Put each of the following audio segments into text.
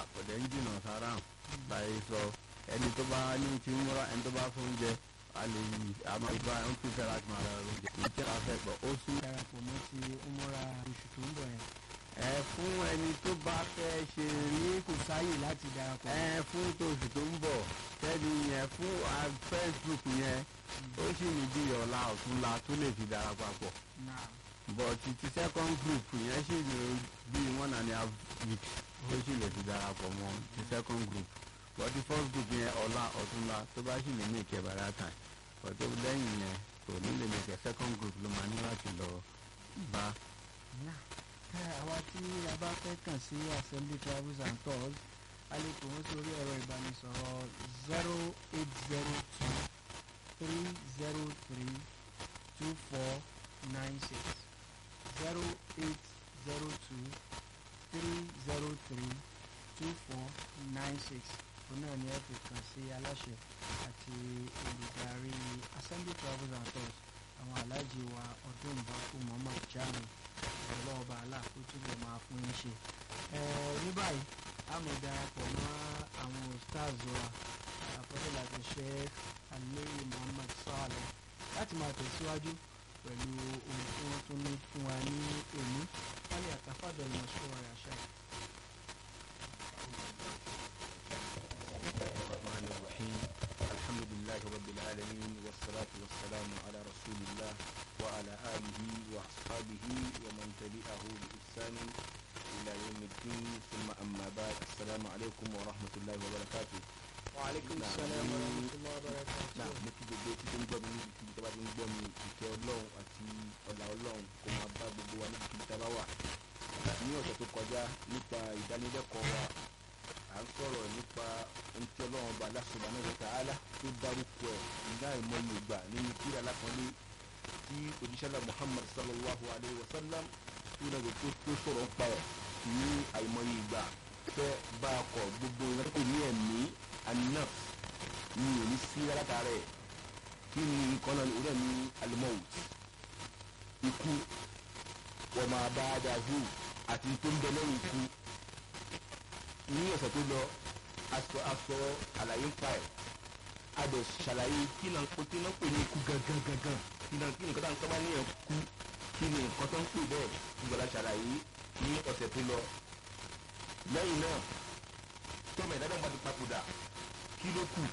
ọ̀dẹ̀ ń jìnnà sára báyìí sọ ẹni tó bá ní ti múra ẹni tó bá fún oúnjẹ a lè yí àmọ́ ìgbà ń pè fẹ́ láti máa ra oúnjẹ ìjẹ́ ká fẹ́ gbọ́ ó sún. darapọ̀ mọ́ ti umura oṣù tó ń bọ̀ yẹn ẹ fún ẹni tó bá fẹ́ ṣe ní kò sáyè láti darapọ̀ ẹ fún tóṣù tó ń bọ̀ kẹ́ni yẹn fún ah, Facebook yẹn ó sì ní bí ọ̀la ọ̀túnla tó lè fi darapọ̀ pọ̀ náà but ti second group yẹn sì ní bí one and a half weeks tó sì lè fi darapọ̀ mọ́ ti second group but ti first group yẹn ọ̀la ọ̀túnla tó bá sì lè ní ìkẹ́ bàrà time but tó lẹ́yìn yẹn kò ní lè ní ìkẹ́ second group ló máa ní láti lọ bá. náà ẹ àwa tí a bá fẹ́ kàn sí assembly travels and tours a lè pè wọ́n sí orí ẹ̀rọ ìbánisọ̀rọ̀ zero eight zero two three zero three two four nine six zero eight zero two three zero three two four nine six òun náà ni ẹ fi kàn sí aláṣẹ àti olùdarí assembly travels and tours àwọn aláàjì wa ọdún ìbákú muhammad jami ọlọ́wọ́ bá aláàkó túbọ̀ máa fún yín ṣe. Ẹ, ní báyìí a mọ̀ darapọ̀ mọ́ àwọn stars wa àfọ́lẹ́ láti ṣe alẹ́ muhammad saleh láti máa tẹ̀síwájú pẹ̀lú ohun tí wọ́n tún ní fún wa ní òní wálé àtàfàdọ̀ ìmọ̀ṣọ́ rẹ̀ àṣà. الرحمن الرحيم الحمد لله رب العالمين والصلاة والسلام على رسول الله وعلى آله وأصحابه ومن تبعه بإحسان إلى يوم الدين ثم أما بعد السلام عليكم ورحمة الله وبركاته wàhálẹ́kùn Náà, sálẹ̀ ní- warahmatullahi wabarakatuh. náà mo kí gbogbo tí tó ń gbọ́ mi níbi kíbi tó bá ti ń gbọ́ mi ìkẹ́ ọlọ́run àti ọ̀là ọlọ́run kó máa bá gbogbo wa níbi kíbi tá a bá wà ní ọ̀sẹ̀ tó kọjá nípa ìdánilẹ́kọ̀ọ́ wa à ń sọ̀rọ̀ nípa ohun tí ọlọ́run ọba Allah subhanahu wa ta'ala tó dárúkọ ẹ̀ nígbà ìmọ̀ye ìgbà nínú kíra alákọ̀ọ́lé tí òjíṣẹ́lá Muhammad sallallahu alayhi wa sallam tó lọ́dọ̀ tó tó sọ̀rọ̀ ń pa ẹ̀ ní àìmọye ìgbà fẹ́ bá a kọ̀ gbogbo ìrántí ní ẹ̀mí anaf ní òní sí látara ẹ̀ kí ni nǹkan náà ní orí ẹ̀mí alimọ́wùt ikú wọ́n máa bá a dà hù àti tó ń bẹ lẹ́yìn ikú ní ọ̀sẹ̀ tó lọ aṣọ aṣọ àlàyé ń pa ẹ̀ a dẹ̀ ṣàlàyé kí náà kó kí náà pè ní ikú gangan gangan kí náà kí nǹkan tá à ń tọ́ bá ní ẹ̀ kú kí ni nǹkan tó ń pè bẹ́ẹ̀ gbọ́dọ̀ ṣàlàyé ní ọ̀sẹ̀ tó lọ lẹ́yìn náà tọ́mọ̀ ìdájọ́ bá ti papòdà kí ló kù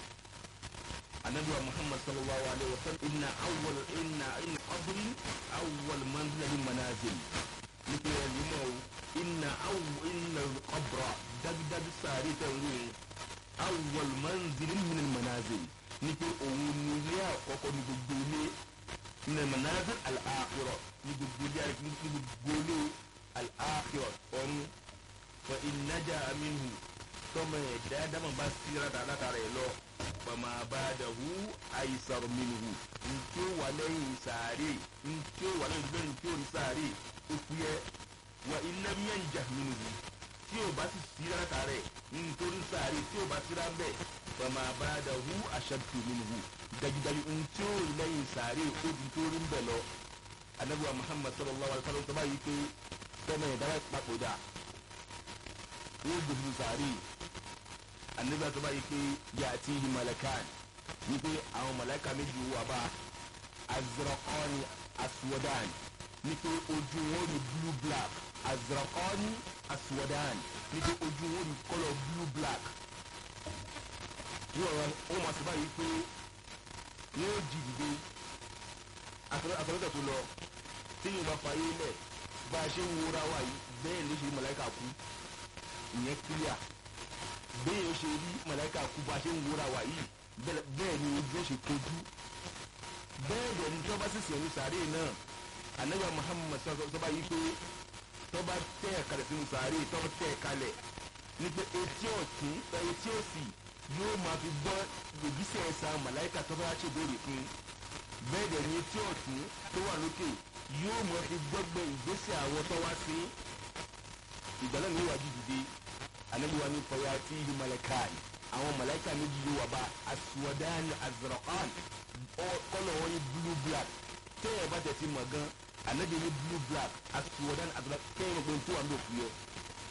anabi wa muhammad sallallahu alaihi wa sallam inna awwal inna inna qabri awwal manzil min manazil nípa ẹ̀ nímọ̀ o inna awwal inna qabra dájúdájú sáré tẹ̀ ń wéyìn awwal manzil min manazil nípa òun ní ilé àkọ́kọ́ ní gbogbo ilé ní manazil al-akhirah ní gbogbo ilé ní gbogbo ilé al-akhirah ọ̀run fa innaja minhu tọ́mọ ẹ̀dá dámọ̀ bá síra dáa látara ẹ̀ lọ fama ba'dahu aisar minhu ntí ó wà lẹ́yìn sàárè ntí ó wà lẹ́yìn lẹ́yìn tí ó ní sàárè ó fúyẹ́ wa illam yanjah minhu tí ó bá sì síra látara ẹ̀ nítorí sàárè tí ó bá síra bẹ́ẹ̀ fama ba'dahu ashaddu minhu dájúdájú ntí ó lẹ́yìn sàárè ó di tó rí bẹ̀ lọ anabiwa muhammad sallallahu alaihi wa sallam tó bá yí pé tọ́mọ ẹ̀dá bá papòdà wọ́n gbèsè sàárè anabi àtọ́ba yìí pé yàtí malakan ní pé àwọn malaka méjì wà bá azrakani aswadan ní pé ojú wọn ní blue black azrakani aswadan ní pé ojú wọn ní kọ́lọ̀ blue black wọ́n wọ́n máa sábà yìí pé wọ́n jí dìde àtọ́lọ́tọ̀ tó lọ tí yóò bá fàyè lẹ̀ bá a ṣe ń wúra wa yìí bẹ́ẹ̀ ló ṣe malaka kú ìyẹn clear bẹ́ẹ̀ ó ṣe rí mọ̀lẹ́kà kú bá a ṣe ń wúra wà yìí bẹ́ẹ̀ ni ojú ó ṣe kojú bẹ́ẹ̀ dẹ̀ ni tọ́ba sì sẹ̀yìn sàárè náà anabi muhammad sọ́ba yìí pé tọ́ba tẹ́ ẹ̀ kalẹ̀ sínú sàárè tọ́ba tẹ́ ẹ̀ kalẹ̀ ní pé etí ọ̀tún etí òsì yóò máa fi gbọ́ gbèbísẹ̀ ẹ̀sà mọ̀lẹ́kà tọ́ba ṣe béèrè fún bẹ́ẹ̀ dẹ̀ ni etí ọ̀tún tó wà lókè yóò máa fi gbọ́gbẹ́ ìgbésẹ̀ àwọn tọ́wá sí ìgbàlẹ́ mi wà dídìde anabi wa ni fọyà tí ibi malakan àwọn malaika méjì yóò wà bá aswadan azraqan kọlọ wọn ni blue black tẹ́yẹ̀ bá tẹ̀sí mọ̀ gan anabi ni blue black aswadan azraqan tẹ́yẹ̀ mọ̀ pé tó wà ní òkú yẹ